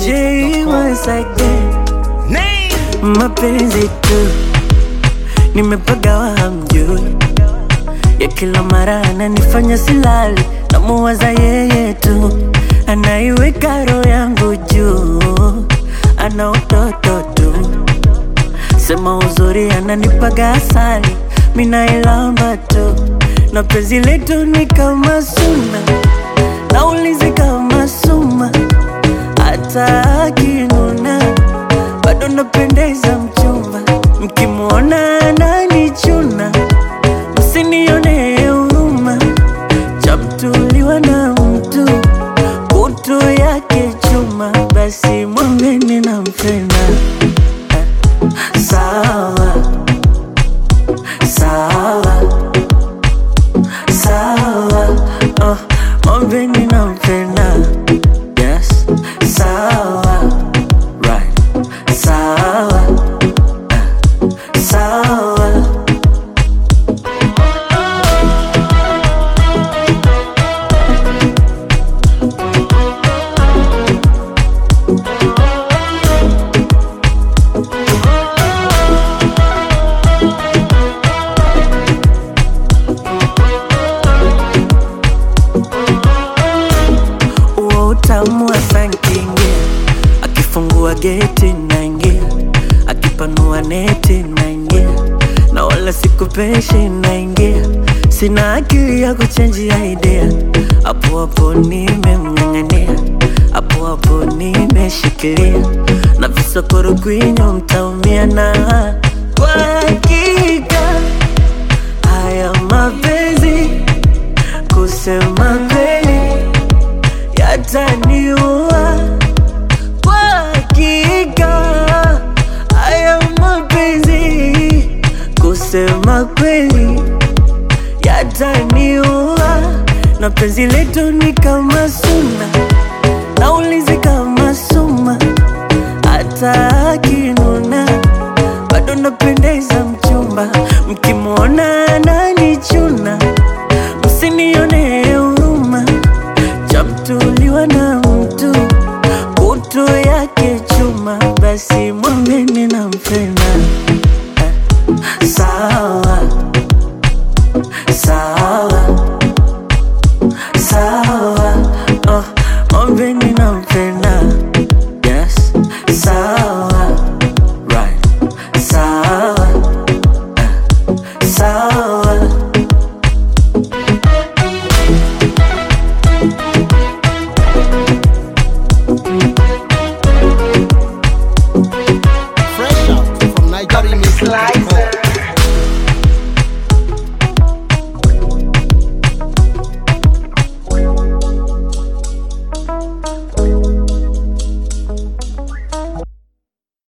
J once again, mapenzi tu nimepagawa hamjui, ya kila mara ananifanya silali, namuwaza yeye tu, anaiweka roho yangu juu, ana utoto tu, sema uzuri ananipaga asali, minailamba tu, na penzi letu ni kama suna, naulizi kama suma, hata akinuna bado napendeza mchumba, mkimwona ananichuna, msinione huruma, chamtuliwa na mtu kutu yake chuma, basi mwambeni nampenda. Sawa sawa sawa, oh, mwambeni nampenda. Yes, sawa right, sawa eh, sawa. Uo utamu wa sankingia, akifungua geti naingia, akipanua neti naingia, na wala sikupeshi naingia, sina akili ya kuchenjia idea, hapo hapo nimemng'ang'ania, hapo hapo nimeshikilia, na visokoro kwinyo mtaumia na kwa hakika haya mapenzi kusema kweli yataniua kwa hakika. Haya mapenzi kusema kweli yataniua, na penzi letu ni kama suna, naulizi kama suma, hata akinuna bado napendeza mchumba, mkimwona ananichuna, msinione huruma chamtuliwa na mtu kutu yake chuma, basi mwambeni nampenda. Eh, Sawa sawa sawa, oh, mwambeni nampenda. Yes, sawa right, sawa eh, sawa. Fresh out from Nigeria Music.